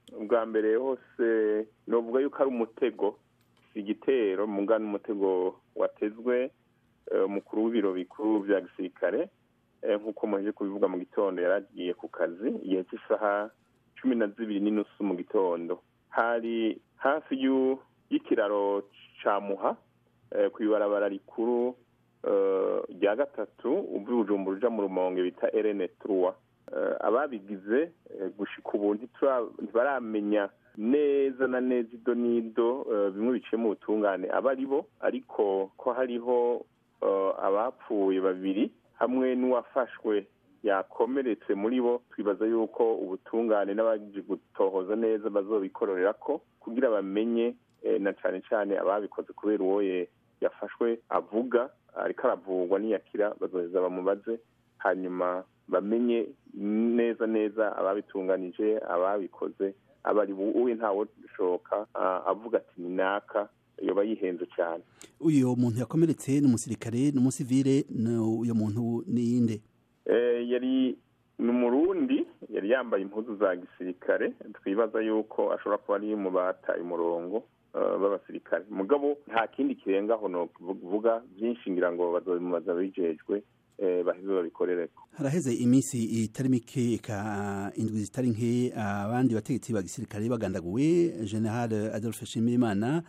ubwa mbere hose novuga yuko ari umutego igitero muga n'umutego watezwe umukuru w'ibiro bikuru vya gisirikare nk'uko muheje kubivuga mu gitondo yari agiye ku kazi igihe cy'isaha cumi na zibiri n'inusu mu gitondo hari hafi y'ikiraro ca muha ku ibarabara rikuru rya gatatu uvuye ubujumbura uja mu rumonge bita erene truwa ababigize gushika ubu ntibaramenya neza na neza ido n'ido bimwe biciye mu butungane aba ari bo ariko ko hariho abapfuye babiri hamwe n'uwafashwe yakomeretse muri bo twibaza yuko ubutungane n'abaje gutohoza neza bazobikororera ko kugira bamenye na cane cane ababikoze kubera uwo yafashwe avuga ariko aravurwa niyakira bazoheza bamubaze hanyuma bamenye neza neza ababitunganije ababikoze abari uwe ntawe ushoka avuga ati ni naka yoba yihenze cyane uyu muntu yakomeretse ni umusirikare ni umusivire uyu muntu ni inde yari ni umurundi yari yambaye impuzu za gisirikare twibaza yuko ashobora kuba ari mu bataye umurongo b'abasirikare mugabo nta kindi kirengaho no kuvuga byinshi ngira ngo bazobimubaza bijejwe baheze babikorereko haraheze iminsi itari mike ka indwi zitari nke abandi bategetsi ba gisirikare bagandaguwe general adolphe nshimirimana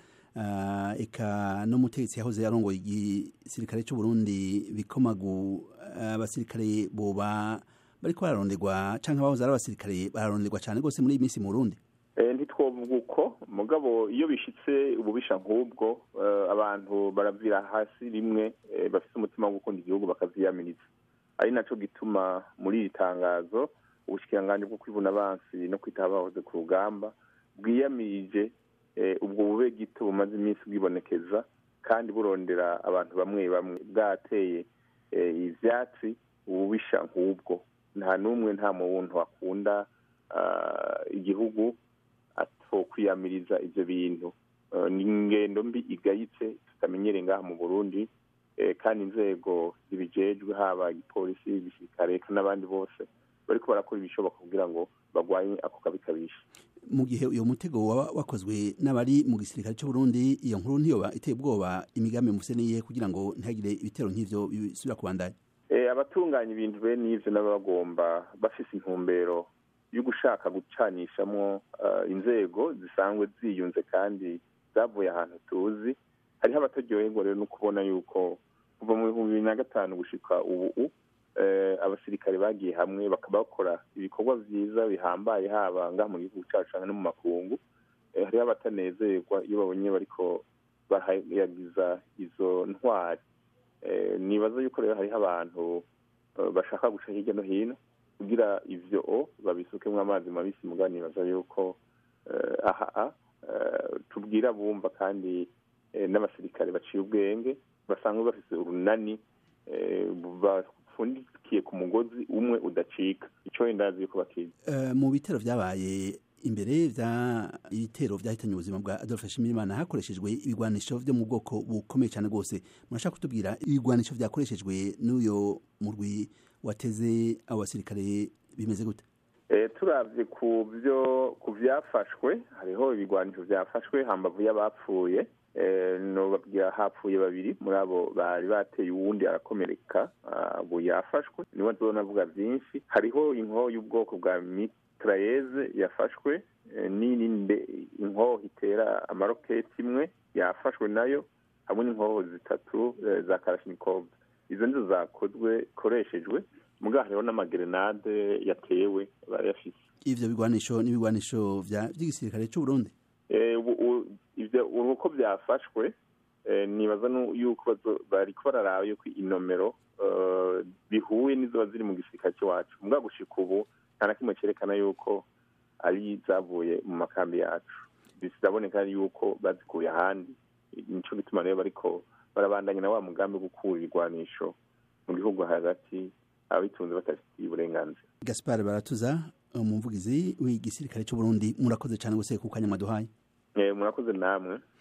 eka n'umutegetsi yahoze yarongoye igisirikare cy'u Burundi bikomagu abasirikare boba bariko bararonderwa canke abahoze ari abasirikare bararonderwa cane rwose muri iyi minsi mu Burundi ntitwovuga uko mugabo iyo bishitse ububisha nk'ubwo abantu baravira hasi rimwe bafite umutima wo gukunda igihugu bakavyiyamiriza ari naco gituma muri iri tangazo ubushikiranganji bwo kwivuna abansi no kwitaho abahoze ku rugamba bwiyamirije ubwo bube gito bumaze iminsi bwibonekeza kandi burondera abantu bamwe bamwe bwateye ivyatsi ububisha nk'ubwo nta n'umwe nta muntu akunda igihugu kwiyamiriza ivyo bintu ni ingendo mbi igayitse tutamenyereye ngaha mu burundi kandi inzego zibijejwe haba igipolisi igisirikare n'abandi bose bariko barakora ibishoboka kugira ngo bagwanye ako kabi kabisha mu gihe uyo mutego waba wakozwe n'abari mu gisirikare cy'u Burundi iyo nkuru ntiyoba iteye ubwoba imigambi mufise niye kugira ngo ntihagire ibitero nk'ivyo bisubira kubandanya abatunganya ibintu bene ivyo nabo bagomba bafise intumbero yo gushaka gucanishamwo inzego zisanzwe ziyunze kandi zavuye ahantu tuzi hariho abataryoherwa rero no kubona yuko kuva mu bihumbi bibiri na gatanu gushika ubu abasirikare bagiye hamwe bakaba bakora ibikorwa vyiza bihambaye haba ngaha mu gihugu cacu no mu makungu hariho abatanezerwa iyo babonye bariko barayagiza izo ntwari nibaza yuko rero hariho abantu bashaka guca hirya no hino kugira ivyo o babisukemwo amazi mabisi muga nibaza yuko aha tubwira bumva kandi n'abasirikare baciye ubwenge basanzwe bafise urunani bafundikiye ku mugozi umwe udacika ico wenda azi yuko bakizi mu bitero vyabaye imbere vya ibitero vyahitanye ubuzima bwa Adolphe Nshimirimana hakoreshejwe ibigwanisho vyo mu bwoko bukomeye cyane rwose murashaka kutubwira ibigwanisho vyakoreshejwe n'uyo murwi wateze abo basirikare bimeze gute turavye ku byo ku vyafashwe hariho ibigwanisho vyafashwe hambavu y'abapfuye nobabwira hapfuye babiri muri abo bari bateye uwundi arakomereka ubu yafashwe niwe nzonavuga vyinshi hariho inkoho y'ubwoko bwa mitrayeze yafashwe n'irinde inkoho itera amaroketi imwe yafashwe nayo hamwe n'inkoho zitatu za karashinikov izo nizo zakozwe koreshejwe muga hariho n'amagerenade yatewe barayafise ivyo bigwanisho n'ibigwanisho vy'igisirikare c'u Burundi ivyo uko vyafashwe nibaza yuko bariko bararaba yuko inomero bihuye n'izoba ziri mu gisirikare c'iwacu muga gushika ubu nta na kimwe cerekana yuko ari zavuye mu makambi yacu bizaboneka yuko bazikuye ahandi nico gituma rero bariko barabandanya na wa mugambi wo gukura ibigwanisho mu gihugu hagati abitunze batafitiye uburenganzira gaspar baratuza umuvugizi w'igisirikare cy'u Burundi murakoze cyane gose ku kanya mwaduhaye murakoze namwe